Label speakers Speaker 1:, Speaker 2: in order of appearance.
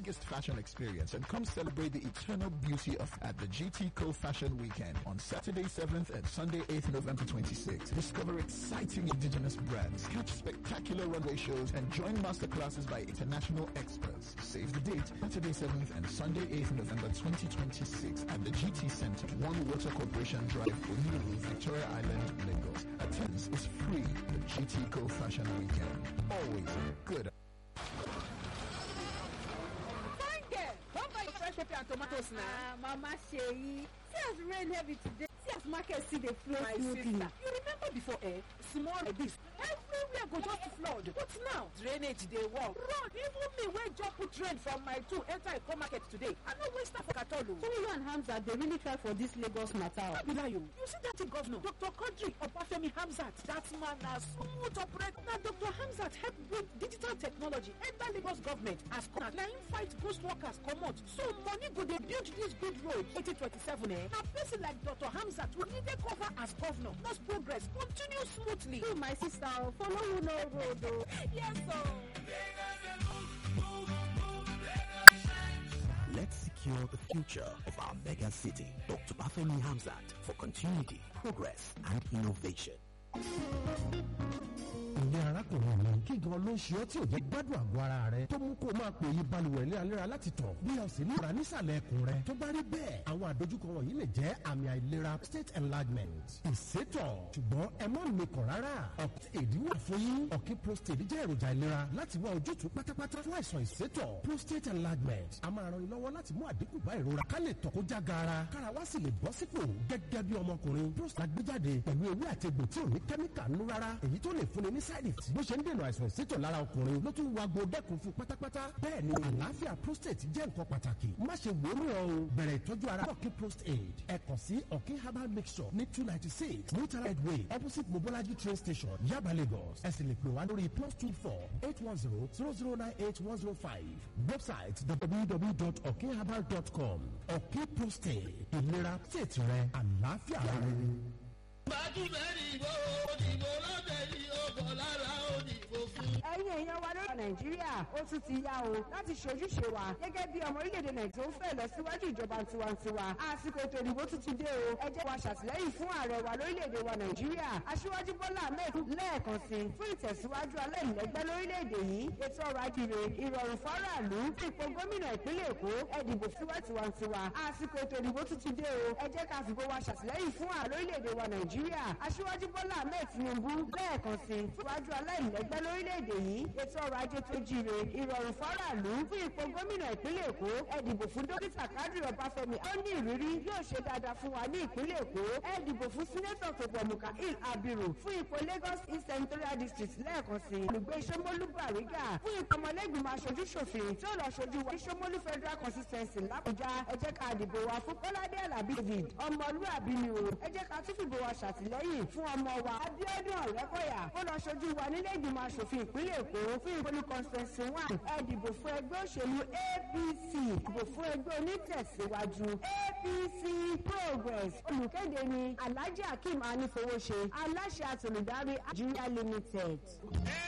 Speaker 1: biggest fashion experience and come celebrate the eternal beauty of at the GT Co Fashion Weekend on Saturday 7th and Sunday 8th November 26th. Discover exciting indigenous brands, catch spectacular runway shows, and join masterclasses by international experts. Save the date, Saturday 7th and Sunday 8th November 2026 at the GT Center, One Water Corporation Drive, Oniru, Victoria Island, Lagos. Attendance is free. The GT Co Fashion Weekend. Always good.
Speaker 2: Fine girl, don't buy fresh pepper and tomatoes now.
Speaker 3: Ah, Mama Sheyi, see as rain heavy today. See as market still dey flow
Speaker 2: My
Speaker 3: smoothly.
Speaker 2: sister, you remember before, eh? Small like this. Everywhere go just flood. But now, drainage dey work. Road, even me wey just put drain from my two enter Eko market today. I no waste time for Katolu.
Speaker 3: So you and Hamza dey really try for this Lagos matter. o.
Speaker 2: Abila you, you see that thing, governor, Dr. Kodri Obafemi Hamzat. That man na smooth operate. Na Dr. Hamzat help bring digital technology enter Lagos government as corner. Na him fight ghost workers comot. So money go dey build this good road. 2027 eh? Na person like Dr. Hamzat we need dey cover as governor. Those progress continue smoothly.
Speaker 3: You my sister o, follow who no road o.
Speaker 2: Yes sir.
Speaker 4: Let's secure the future of our mega city. Dr. Bafemi Hamzat for continuity, progress, and innovation.
Speaker 5: ìyẹn arákùnrin mi kí gan ló ń ṣe ọ́ tí ò jẹ́ gbádùn àgọ́ ara rẹ tó mú kó o máa pè yí balùwẹ̀ léraléra láti tọ̀ bí o sì níra nísàlẹ̀ ẹkùn rẹ tó bá rí bẹ́ẹ̀ àwọn àdójúkọ wọ̀nyí lè jẹ́ àmì àìlera state enlargement ìsétọ̀ ṣùgbọ́n ẹ má mikàn rárá ọ̀pọ̀ èdè wà fún yín ọ̀kí prostate jẹ́ èròjà ìlera láti wá ojútùú pátápátá fún àìsàn ìsétọ̀ prostate enlargement a máa ran ni lọ́wọ́ láti mú àdínkù bá ìrora ká lè tọ̀ kó já gaara kára wá sì lè bọ́ sípò gẹ́gẹ́ bí ọmọkùnrin prostate gbéjáde pẹ̀lú ewé àti egbò tí ò ní kẹ́míkà nínú rárá èyí tó lè fúnni ní side effect bó ṣe ń dènà àìsàn ìsétọ̀ lára ọkùnrin ló tún wá gbo dẹ́kun fún pátápátá bẹ́ẹ̀ ni àlàáfíà prostate jẹ́ nǹkan pàtàkì má ṣe wò ó ràn o bẹ̀rẹ̀ ìtọ́jú ara ọ̀kí prostate ẹ kàn sí ọ̀kí herbal mixture ní two ninety six mutual headway opposite mobolaji train station yaba lagos ẹ sì lè pè wá lórí plus two four eight one zero zero zero nine eight one zero five website www.okherbal.com ọ̀kí prostate ìlera tètè rẹ àlàáfíà rẹ.
Speaker 6: ẹ̀yin èèyàn wa lórí nàìjíríà ó tún ti yá o láti ṣojúṣe wa gẹ́gẹ́ bí ọmọ orílẹ̀-èdè nàìjíríà tó ń fẹ́ lọ síwájú ìjọba tiwantiwa àsìkò ètò ìdìbò tún ti dé o ẹ jẹ́ wa ṣàtìlẹ́yìn fún ààrẹ wa lórílẹ̀-èdè wa nàìjíríà aṣíwájú bọ́lá ahmed lẹ́ẹ̀kan sí fún ìtẹ̀síwájú aláìlẹ́gbẹ́ lórílẹ̀-èdè yìí ètò ọrọ̀ ajire ìrọ̀rùn fáráàlú fún ipò gómìnà ìpínlẹ̀ èkó ẹ dìbò fún tiwantiwa àsìkò ètò ìdìbò tún ti dé o ẹ jẹ́ ká fìbò wa ṣàtìlẹ́yìn fún ààrẹ orílẹ̀-èdè wa nàìjíríà aṣíwájú bọ́lá ahmed tinubu lẹ́ẹ̀kan sí fún ìwájú aláìlẹ́gbẹ́ lórílẹ̀-èdè yìí ètò ọrọ̀ ajé tó jíire ìrọ̀rùn fáráàlú fún ipò gómìnà ìpínlẹ̀ èkó ẹ dìbò fún dókítà kádìrì ọbáfẹ́mi ó ní ìrírí yóò ṣe dáadáa fún wa ní ìpínlẹ̀ èkó ẹ dìbò fún sínétọ̀ tòpọ̀ mukail abiru fún ipò lagos east senatorial district lẹ́ẹ̀kan sí olùgbé sọmọlú bàrígà fún ipò ọmọlẹ́gbìmọ̀ aṣojú ṣòfin tí ó lọ ṣojú wa ní sọmọlú federal consistency làbújá ẹ jẹ́ ká dìbò wa fún kọ́ládé alábí david ọmọlúàbí ni o ẹ jẹ́ ká tún fìbò wa ṣàtìlẹ́yìn fún ọmọ wa abiodun ọ̀rẹ́kọ̀yà ó lọ ṣojú wa nílé ìgbìmọ̀ aṣòfin ìpínlẹ̀ èkó fún ìpolú constituency one ẹ dìbò fún ẹgbẹ́ òṣèlú apc dìbò fún ẹgbẹ́ onítẹ̀síwájú apc progress olùkéde ni alhaji akeem anifowóṣe aláṣẹ àtolùdarí nigeria limited.